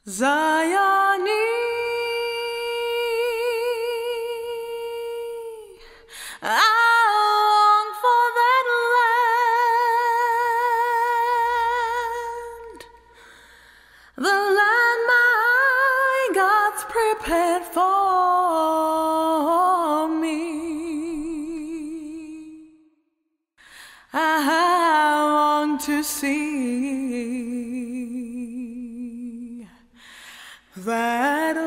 Zion I long for that land, the land my God's prepared for me. I want to see that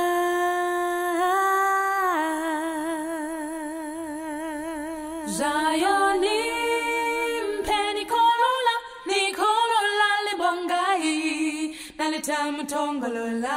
land. Zionim penikolola nikolola libongai nalitamtongolola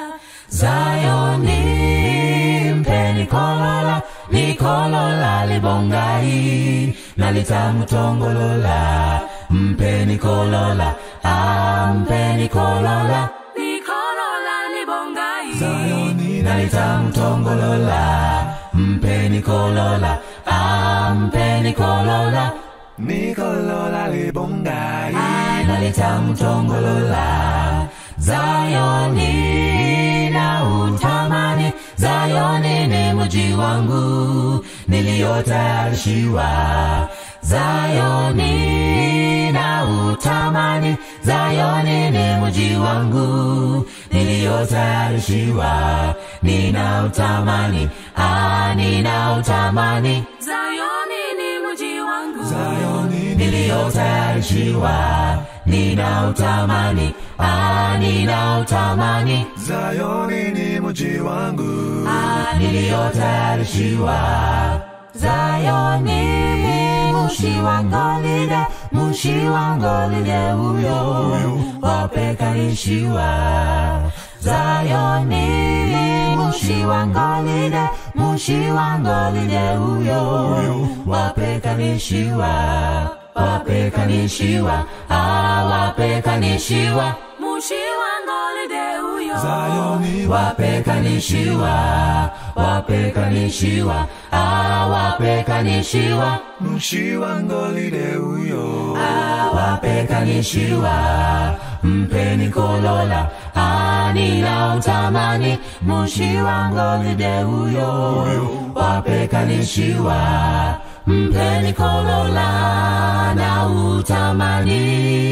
Zionim penikolola nikolola libongai nalitamtongolola mpenikolola ampenikolola nikolola libongai Zionim nalitamtongolola mpenikolola ampenikolola Nikolola libongai nalitamtongolola Zayoni na utamani Zayoni ni mji wangu niliyotayarishiwa Zayoni na utamani Zayoni ni mji wangu niliyotayarishiwa nina utamani ah nina utamani Zayoni ni mji wangu Zayoni niliyotayarishiwa nina utamani ah nina utamani Zayoni ni mji wangu ah niliyotayarishiwa Zayoni mushi wangolile mushi wangolile huyo wapekanishiwa Zayoni mushi wangolile mushi wangolile huyo wapekanishiwa wapekanishiwa ah wapekanishiwa mushi wangolile huyo Zayoni wapekanishiwa wapekanishiwa ah wapekanishiwa Mushi wangolile huyo ah wapekanishiwa mpeni kolola ah nina utamani mushi wangolide huyo wapekanishiwa mpeni kolola na utamani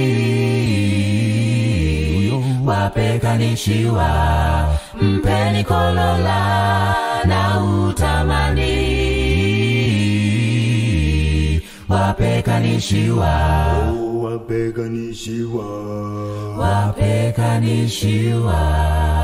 wapekanishiwa mpeni kolola na utamani wapekanishiwa Wapeganishiwa wapekanishiwa